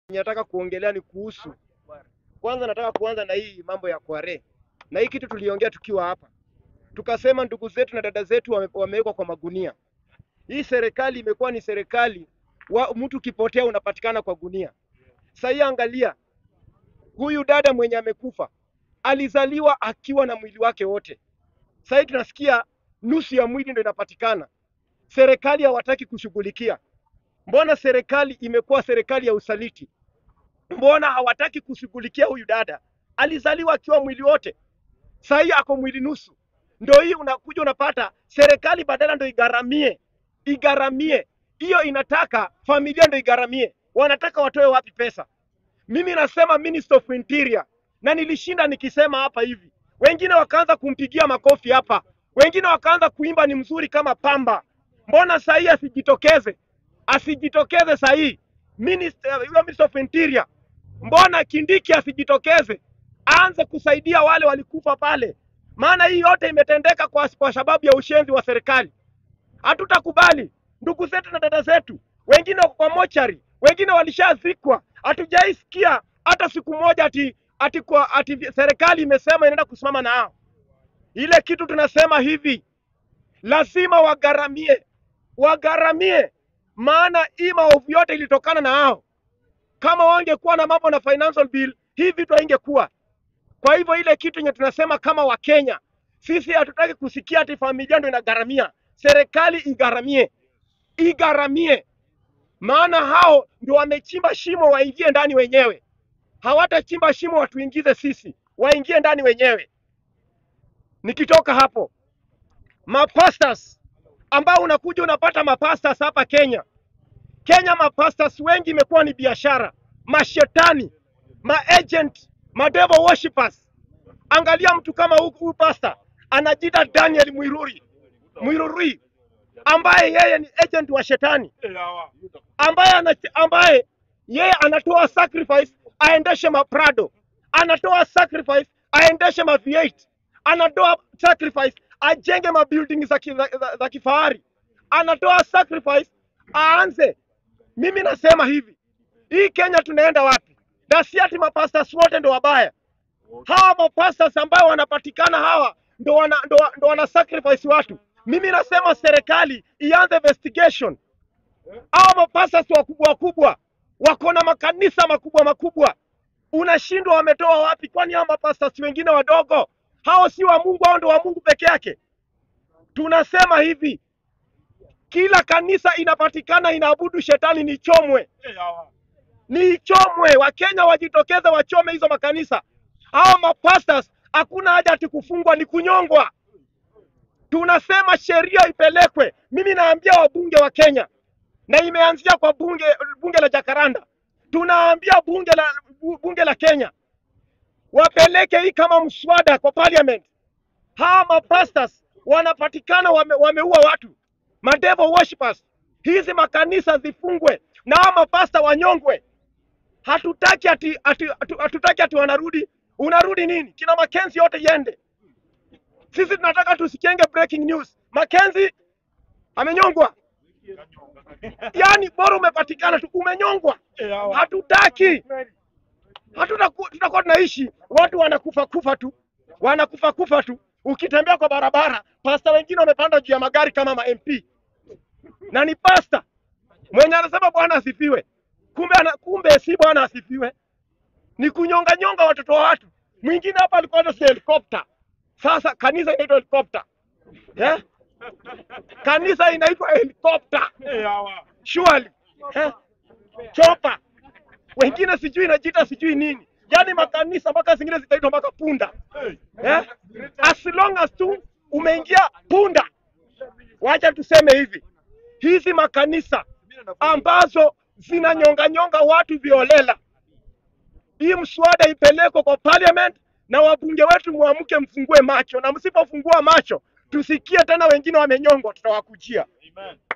nataka kuongelea ni kuhusu kwanza, nataka kuanza na hii mambo ya kware, na hii kitu tuliongea tukiwa hapa, tukasema ndugu zetu na dada zetu wame- wamewekwa kwa magunia. Hii serikali imekuwa ni serikali wa mtu ukipotea unapatikana kwa gunia. Sasa hii angalia, huyu dada mwenye amekufa alizaliwa akiwa na mwili wake wote. Sasa hii tunasikia nusu ya mwili ndio inapatikana. Serikali hawataki kushughulikia. Mbona serikali imekuwa serikali ya usaliti? Mbona hawataki kushughulikia huyu dada? Alizaliwa akiwa mwili wote, sasa hii ako mwili nusu. Ndio hii unakuja unapata serikali badala ndio igaramie igaramie, hiyo inataka familia ndio igaramie. Wanataka watoe wapi pesa? Mimi nasema Minister of Interior, na nilishinda nikisema hapa hivi, wengine wakaanza kumpigia makofi hapa, wengine wakaanza kuimba ni mzuri kama pamba. Mbona saa hii asijitokeze? Asijitokeze saa hii Minister, huyo Minister of Interior, mbona Kindiki asijitokeze aanze kusaidia wale walikufa pale? Maana hii yote imetendeka kwa, kwa sababu ya ushenzi wa serikali. Hatutakubali ndugu zetu na dada zetu, wengine wako kwa mochari, wengine walishazikwa. Hatujaisikia hata siku moja ati, ati, kwa, ati serikali imesema inaenda kusimama na hao. Ile kitu tunasema hivi, lazima wagaramie, wagaramie, maana hii maovu yote ilitokana na hao. Kama wangekuwa na mambo na financial bill, hii vitu haingekuwa. Kwa hivyo ile kitu yenye tunasema kama Wakenya, sisi hatutaki kusikia ati familia ndio inagharamia. Serikali igharamie, igharamie, maana hao ndio wamechimba shimo, waingie ndani wenyewe. Hawatachimba shimo watuingize sisi, waingie ndani wenyewe. Nikitoka hapo, mapastas ambao unakuja unapata mapastas hapa Kenya. Kenya mapastas wengi imekuwa ni biashara, mashetani, maagent, madevil worshippers. Angalia mtu kama huyu huyu pasta anajiita Daniel Mwiruri Mwiruri, ambaye yeye ni agent wa shetani, ambaye ana, ambaye yeye anatoa sacrifice aendeshe maprado, anatoa sacrifice aendeshe ma V8, anatoa sacrifice ajenge mabuilding za, ki, za, za, za kifahari, anatoa sacrifice aanze. Mimi nasema hivi, hii Kenya tunaenda wapi? Na si ati mapastas wote ndo wabaya. Hawa mapastas ambao wanapatikana hawa ndo wana, ndo, ndo wana sacrifice watu. Mimi nasema serikali ianze investigation. Hawa mapastas wakubwa wakubwa wako na makanisa makubwa makubwa, unashindwa wametoa wapi? Kwani hawa mapastas wengine wadogo hao si wa Mungu? Hao ndo wa Mungu peke yake. Tunasema hivi, kila kanisa inapatikana inaabudu shetani, ni chomwe ni ichomwe. Wakenya wajitokeze wachome hizo makanisa. Hawa mapastors hakuna haja ati kufungwa, ni kunyongwa. Tunasema sheria ipelekwe. Mimi naambia wabunge wa Kenya, na imeanzia kwa bunge bunge la Jakaranda, tunaambia bunge la bunge la Kenya wapeleke hii kama mswada kwa parliament. Hawa mapastors wanapatikana wame, wameua watu, madevil worshippers. Hizi makanisa zifungwe na hawa mapasta wanyongwe. Hatutaki ati, ati, ati, hatutaki ati wanarudi. Unarudi nini? Kina Makenzi yote yende. Sisi tunataka tusikienge breaking news. Makenzi amenyongwa, yaani bora umepatikana tu umenyongwa. Hatutaki, hatutaku- tutakuwa tunaishi watu wanakufa kufa tu, wanakufa kufa tu. Ukitembea kwa barabara, pasta wengine wamepanda juu ya magari kama ma MP na ni pasta mwenye anasema Bwana asifiwe, kumbe ana, kumbe si Bwana asifiwe, ni kunyonga nyonga watoto wa watu. Mwingine hapa alikuwa na helikopta, sasa kanisa inaitwa helikopta eh? Kanisa inaitwa helikopta surely eh? Chopa wengine sijui inajiita sijui nini, yaani makanisa mpaka zingine zitaitwa mpaka punda eh? As long as tu umeingia punda. Wacha tuseme hivi, hizi makanisa ambazo zinanyonga nyonga watu violela, hii mswada ipelekwe kwa parliament na wabunge wetu muamke, mfungue macho, na msipofungua macho tusikie tena wengine wamenyongwa, tutawakujia.